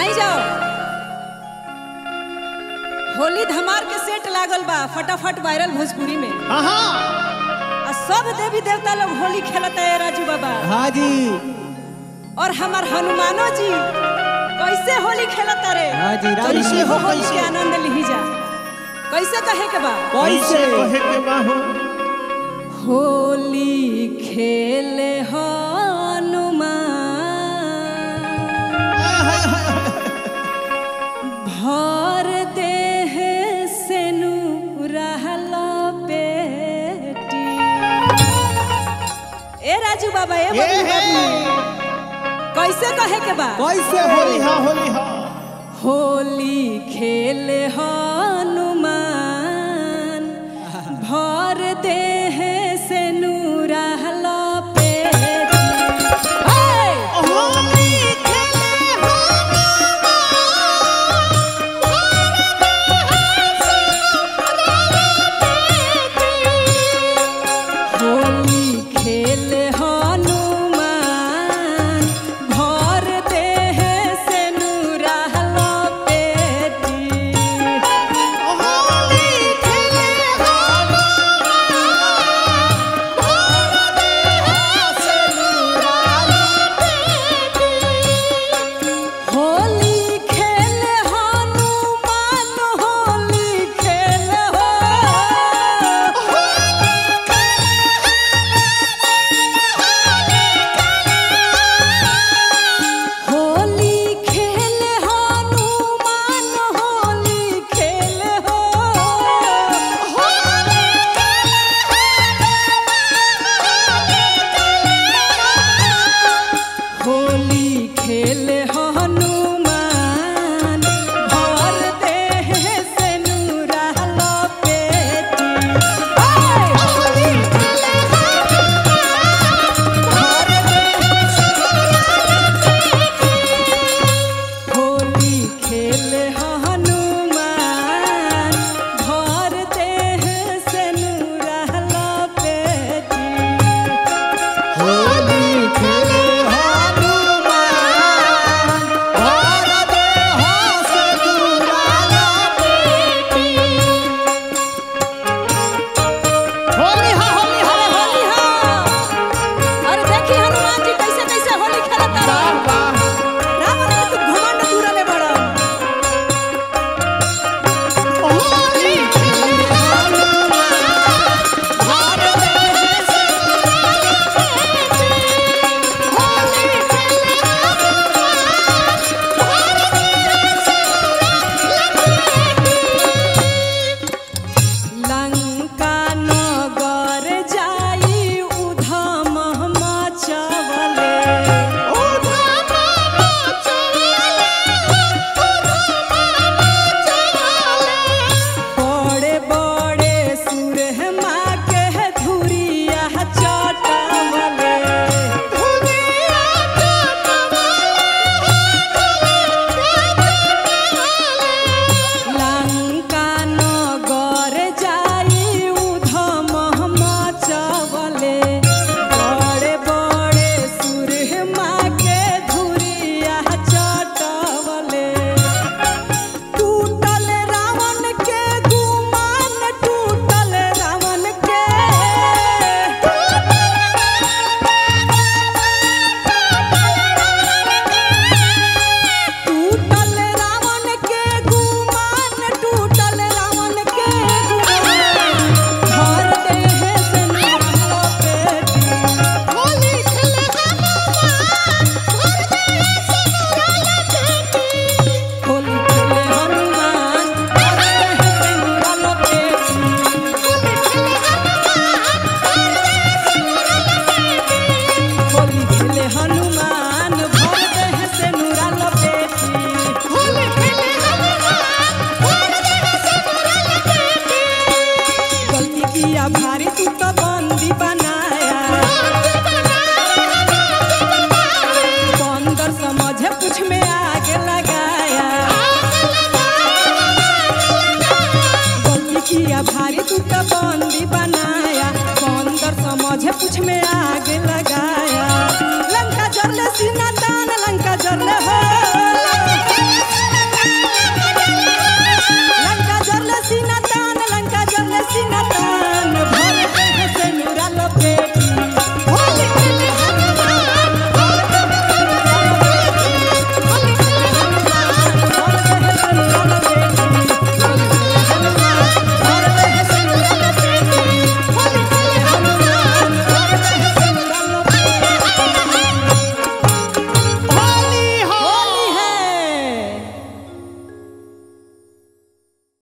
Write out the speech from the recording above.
आई जाओ होली धमार के सेट लागल बा फटाफट वायरल भोजपुरी में हाँ हाँ आ सब देवी देवता लोग होली खेलता है राजू बाबा हाँ जी और हमार हनुमानो जी कैसे होली खेलता रे हाँ जी, राजू कैसे जी, हो होली कैसे? के आनंद लिही जा कैसे कहे के बा कैसे कहे के बा हो होली खेले हनुमान भर देह से रहल पेटी ए राजू बाबा ए ये बबलू है बाबू कैसे कहे के बा कैसे होली हाँ होली हाँ होली खेले हनुमान भर देह